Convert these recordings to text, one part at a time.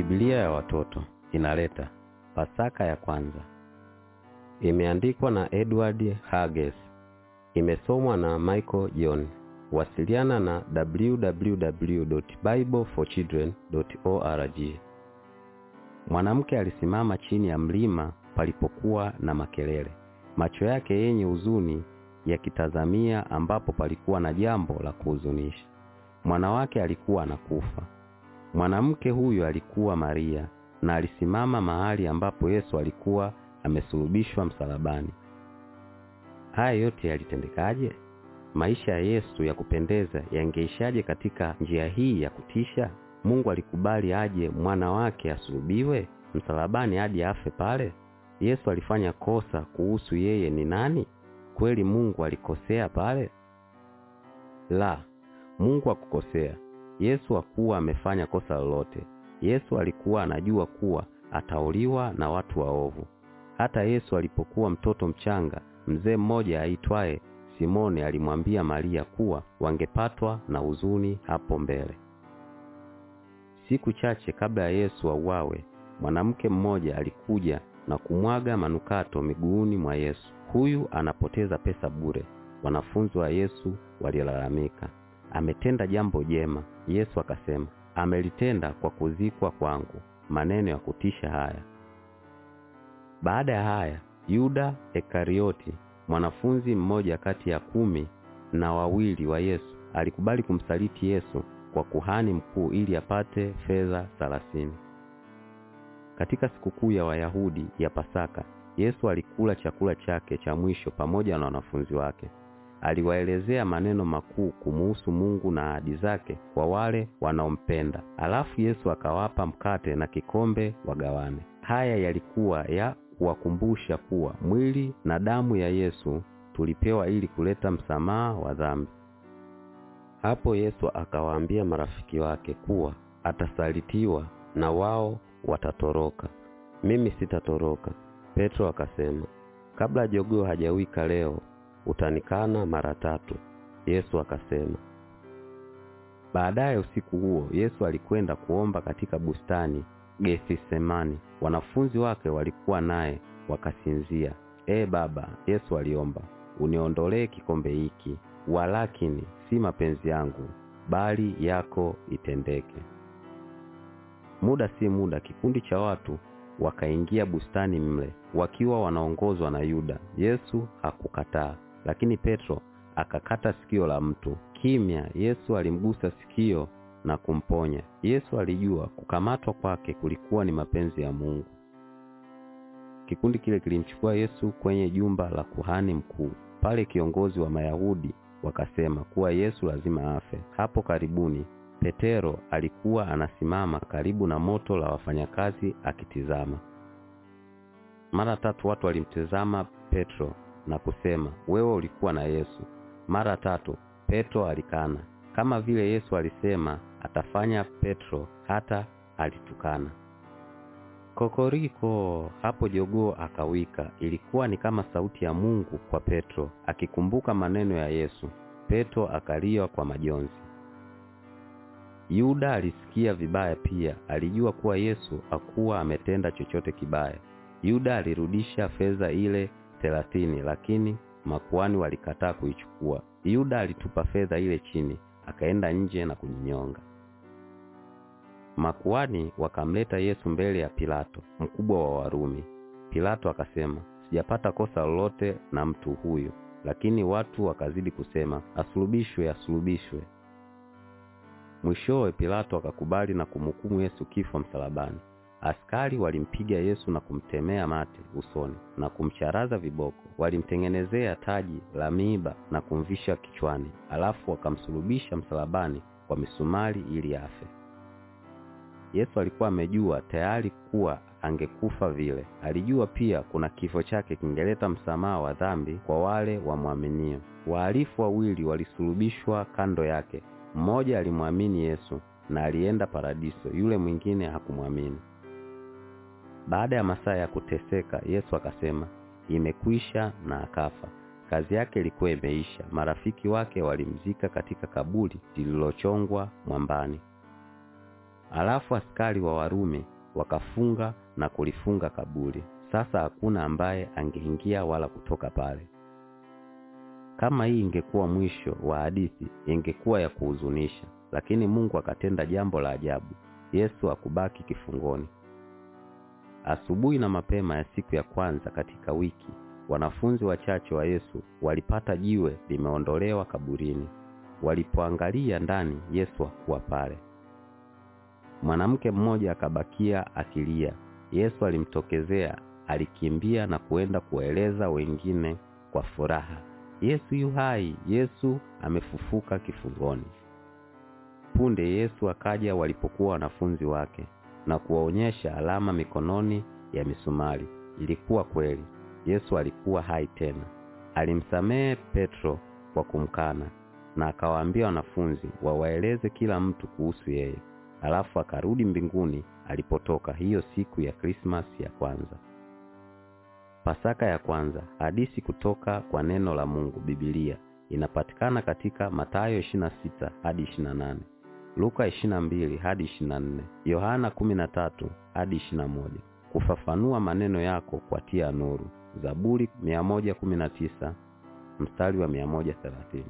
Biblia ya watoto inaleta Pasaka ya kwanza. Imeandikwa na Edward Hages. Imesomwa na Michael John. Wasiliana na www.bibleforchildren.org. Mwanamke alisimama chini ya mlima palipokuwa na makelele, macho yake yenye huzuni yakitazamia ambapo palikuwa na jambo la kuhuzunisha. Mwana wake alikuwa anakufa. Mwanamke huyo alikuwa Maria na alisimama mahali ambapo Yesu alikuwa amesulubishwa msalabani. Haya yote yalitendekaje? Maisha ya Yesu ya kupendeza yangeishaje katika njia hii ya kutisha? Mungu alikubali aje mwana wake asulubiwe msalabani hadi afe pale? Yesu alifanya kosa kuhusu yeye ni nani? Kweli Mungu alikosea pale? La, Mungu hakukosea. Yesu hakuwa amefanya kosa lolote. Yesu alikuwa anajua kuwa atauliwa na watu waovu. Hata Yesu alipokuwa mtoto mchanga, mzee mmoja aitwaye Simoni alimwambia Maria kuwa wangepatwa na huzuni hapo mbele. Siku chache kabla ya Yesu auawe, mwanamke mmoja alikuja na kumwaga manukato miguuni mwa Yesu. Huyu anapoteza pesa bure. Wanafunzi wa Yesu walilalamika, ametenda jambo jema. Yesu akasema, amelitenda kwa kuzikwa kwangu. Maneno ya kutisha haya. Baada ya haya, Yuda Ekarioti, mwanafunzi mmoja kati ya kumi na wawili wa Yesu, alikubali kumsaliti Yesu kwa kuhani mkuu ili apate fedha thelathini. Katika sikukuu ya Wayahudi ya Pasaka, Yesu alikula chakula chake cha mwisho pamoja na wanafunzi wake. Aliwaelezea maneno makuu kumuhusu Mungu na ahadi zake kwa wale wanaompenda. Alafu Yesu akawapa mkate na kikombe wagawane. Haya yalikuwa ya kuwakumbusha kuwa mwili na damu ya Yesu tulipewa ili kuleta msamaha wa dhambi. Hapo Yesu akawaambia marafiki wake kuwa atasalitiwa na wao watatoroka. Mimi sitatoroka. Petro akasema, kabla jogoo hajawika leo utanikana mara tatu. Yesu akasema. Baadaye usiku huo Yesu alikwenda kuomba katika bustani Gethisemani. Wanafunzi wake walikuwa naye wakasinzia. Ee Baba, Yesu aliomba, uniondolee kikombe hiki, walakini si mapenzi yangu bali yako itendeke. Muda si muda, kikundi cha watu wakaingia bustani mle wakiwa wanaongozwa na Yuda. Yesu hakukataa, lakini Petro akakata sikio la mtu. Kimya, Yesu alimgusa sikio na kumponya. Yesu alijua kukamatwa kwake kulikuwa ni mapenzi ya Mungu. Kikundi kile kilimchukua Yesu kwenye jumba la kuhani mkuu. Pale kiongozi wa Mayahudi wakasema kuwa Yesu lazima afe. Hapo karibuni Petero alikuwa anasimama karibu na moto la wafanyakazi akitizama. Mara tatu watu walimtizama Petro na kusema, wewe ulikuwa na Yesu. Mara tatu Petro alikana, kama vile Yesu alisema atafanya. Petro hata alitukana. Kokoriko! Hapo jogoo akawika. Ilikuwa ni kama sauti ya Mungu kwa Petro, akikumbuka maneno ya Yesu. Petro akalia kwa majonzi. Yuda alisikia vibaya pia, alijua kuwa Yesu hakuwa ametenda chochote kibaya. Yuda alirudisha fedha ile thelathini, lakini makuhani walikataa kuichukua. Yuda alitupa fedha ile chini, akaenda nje na kujinyonga. Makuhani wakamleta Yesu mbele ya Pilato, mkubwa wa Warumi. Pilato akasema, sijapata kosa lolote na mtu huyu. Lakini watu wakazidi kusema, asulubishwe, asulubishwe. Mwishowe Pilato akakubali na kumhukumu Yesu kifo msalabani. Askari walimpiga Yesu na kumtemea mate usoni na kumcharaza viboko. Walimtengenezea taji la miiba na kumvisha kichwani, alafu wakamsulubisha msalabani kwa misumari ili afe. Yesu alikuwa amejua tayari kuwa angekufa vile. Alijua pia kuna kifo chake kingeleta msamaha wa dhambi kwa wale wamwaminio. Wahalifu wawili walisulubishwa kando yake. Mmoja alimwamini Yesu na alienda paradiso, yule mwingine hakumwamini. Baada ya masaa ya kuteseka, Yesu akasema, imekwisha, na akafa. Kazi yake ilikuwa imeisha. Marafiki wake walimzika katika kaburi lililochongwa mwambani. Alafu askari wa Warumi wakafunga na kulifunga kaburi. Sasa hakuna ambaye angeingia wala kutoka pale. Kama hii ingekuwa mwisho wa hadithi, ingekuwa ya kuhuzunisha, lakini Mungu akatenda jambo la ajabu. Yesu hakubaki kifungoni. Asubuhi na mapema ya siku ya kwanza katika wiki, wanafunzi wachache wa Yesu walipata jiwe limeondolewa kaburini. Walipoangalia ndani, Yesu hakuwa pale. Mwanamke mmoja akabakia akilia. Yesu alimtokezea, alikimbia na kuenda kuwaeleza wengine kwa furaha, Yesu yu hai, Yesu amefufuka kifungoni. Punde Yesu akaja walipokuwa wanafunzi wake na kuwaonyesha alama mikononi ya misumari. Ilikuwa kweli, Yesu alikuwa hai tena. Alimsamehe Petro kwa kumkana na akawaambia wanafunzi wawaeleze kila mtu kuhusu yeye. Alafu akarudi mbinguni alipotoka hiyo siku ya Krismasi ya kwanza. Pasaka ya kwanza, hadithi kutoka kwa neno la Mungu Biblia inapatikana katika Mathayo 26 hadi 28, Luka 22 hadi 24, Yohana 13 hadi 21. Kufafanua maneno yako kwa tia nuru, Zaburi 119 mstari wa 130.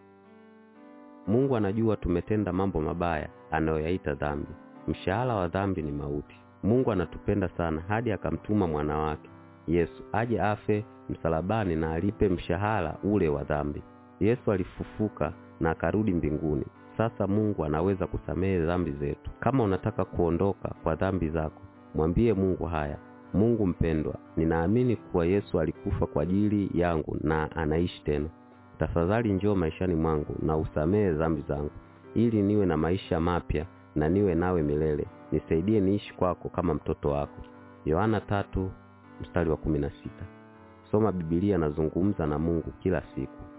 Mungu anajua tumetenda mambo mabaya anayoyaita dhambi. Mshahara wa dhambi ni mauti. Mungu anatupenda sana hadi akamtuma mwana wake Yesu aje afe msalabani na alipe mshahara ule wa dhambi. Yesu alifufuka na akarudi mbinguni. Sasa Mungu anaweza kusamehe dhambi zetu. Kama unataka kuondoka kwa dhambi zako, mwambie Mungu haya: Mungu mpendwa, ninaamini kuwa Yesu alikufa kwa ajili yangu na anaishi tena. Tafadhali njoo maishani mwangu na usamehe dhambi zangu, ili niwe na maisha mapya na niwe nawe milele. Nisaidie niishi kwako kama mtoto wako. Yohana tatu mstari wa kumi na sita. Soma Biblia na zungumza na Mungu kila siku.